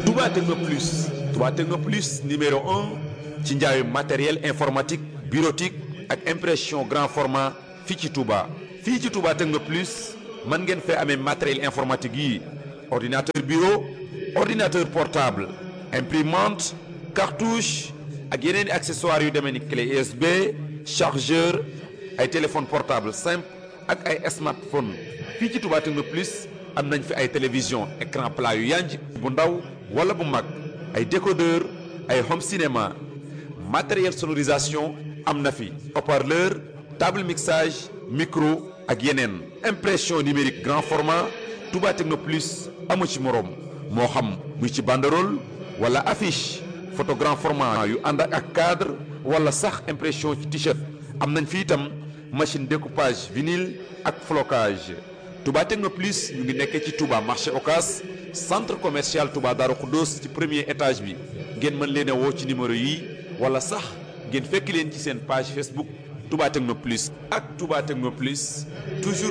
Touba Techno Plus Touba Techno Plus numéro un ci njaayu matériel informatique bureautique ak impression grand format fii ci Touba. fii ci Touba Techno Plus mën ngeen fee amee matériel informatique yi ordinateur bureau ordinateur portable imprimante cartouche ak yeneen i accessoires yu demee ni clé USB chargeur ay téléphone portable simple ak ay smartphone fii ci Touba Techno Plus am nañ fi ay télévision écran plat yu yanj bu ndaw wala bu mag ay décodeur ay home cinéma matériel sonorisation am na fi haut-parleur table mixage micro ak yeneen impression numérique grand format Touba Techno Plus amu ci moroom moo xam muy ci banderole wala affiche photo grand format yu ànd ak cadre wala sax impression ci t-shirt am nañ fi itam machine découpage vinyle ak flocage Touba Techno Plus ñu ngi nekkee ci Touba marché Ocas centre commercial Touba Darou Khoudoss ci premier étage bi ngeen mën leen a woo ci numéro yi wala sax ngeen fekk leen ci seen page Facebook Touba Techno Plus ak Touba Techno Plus toujours